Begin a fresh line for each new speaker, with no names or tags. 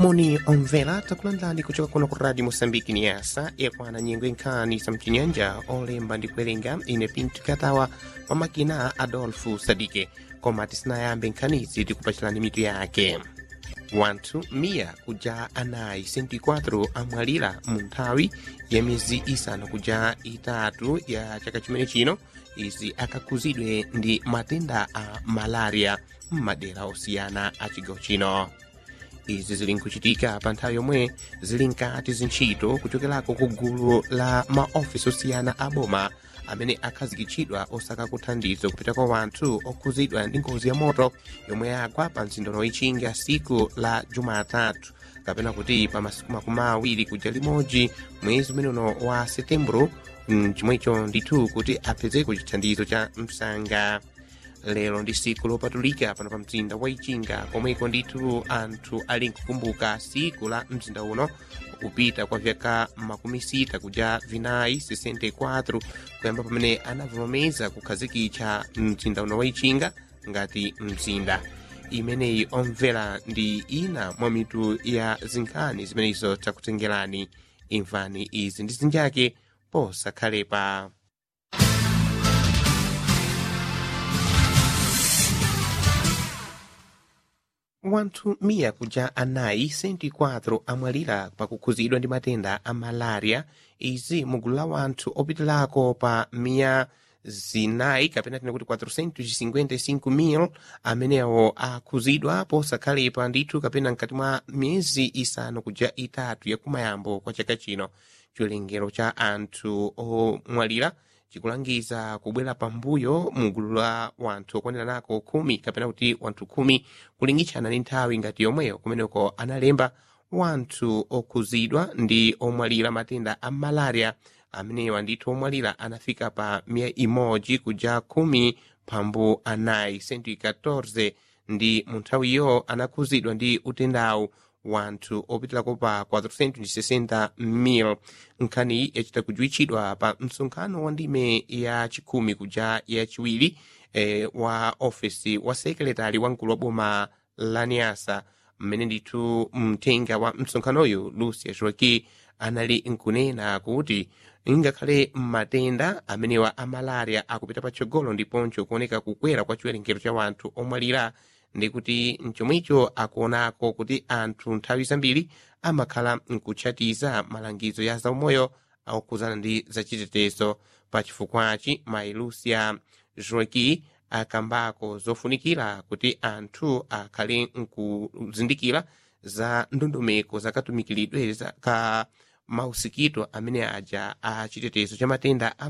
moni omvera takulandirani kuchoka kuno ku radio moçambique ni yasa yakwana nyengo inkhani za mchinyanja olemba ndi kuwerenga ine pinto katawa pamakina adolfo sadike koma tisanayambe nkhanizi tikupachirani mitu yake wanthu miya kuja anayi 24 amwalira mu nthawi ya miyezi isanu kuja itatu ya chaka chimene chino izi akakhuzidwe ndi matenda a malaria m'madera osiyana a chigawo chino izi zili nkuchitika pa nthawi yomwe zili nkati zintchito kuchokerako ku gulu la maofisi osiyana a boma amene akhazikitsidwa osaka kuthandizo kupita kwa wanthu okhuzidwa ndi ngozi ya moto yomwe yagwa pa mzinda woichinga siku la jumatatu kapena kuti pa masiku makumi awiri kuja limodzi mwezi umene uno wa setembro chomwecho ndithu kuti apezeko chithandizo cha msanga lero ndi siku lopatulika pano pa mzinda wa ichinga komweko ndithu anthu ali nkukumbuka siku la mzinda uno kupita kwa vyaka makumi sita kuja vinayi 64 kuyamba pamene anavomeza kukhazikitsa mzinda uno wa ichinga ngati mzinda imeneyi omvera ndi ina mwa mitu ya zinkhani zimenezo takutengerani imvani izi ndi zinjake posakhalepa wanthu miya kuja anayi 24 amwalira pakukhuzidwa ndi matenda a malaria izi mugulu la wanthu opitirako pa miya zinayi kapena tine kuti 455,000 amenewo akhuzidwa posakhalepa ndithu kapena mkati mwa miyezi isanu kuja itatu yakumayambo kwa chaka chino chiwerengero cha anthu omwalira chikulangiza kubwera pambuyo mugulu la wanthu okwanira nako khumi kapena kuti wanthu khumi kulingitshana ndi nthawi ngati yomweyo kumeneko analemba wanthu okhuzidwa ndi omwalira matenda a malaria amenewa ndithu omwalira anafika pa miya imodzi kuja khumi pambu anayi 114 ndi mu nthawiyo anakhuzidwa ndi utendawu wanthu opitirako pa 460,000 nkhaniyi yachita kujuwitchidwa pa msonkhano wa ndime ya chikhumi kuja yachiwiri eh, wa ofesi wa sekretari wa mkulu wa boma la niasa mmene ndithu mthenga wa msonkhanoyu lucia joaki anali nkunena kuti ngakhale matenda amenewa a malaria akupita patsogolo ndiponso kuoneka kukwera kwa chiwerengero cha wanthu omwalira ndikuti mchomwecho akuonako kuti anthu nthawi zambiri amakhala nkutchatiza malangizo ya zaumoyo akuzana ndi zachitetezo pa chifukwachi mailusia joaki akambako zofunikira kuti anthu akhale nkuzindikira za ndondomeko zakatumikiridwe ka mausikito amene aja a chitetezo cha matenda a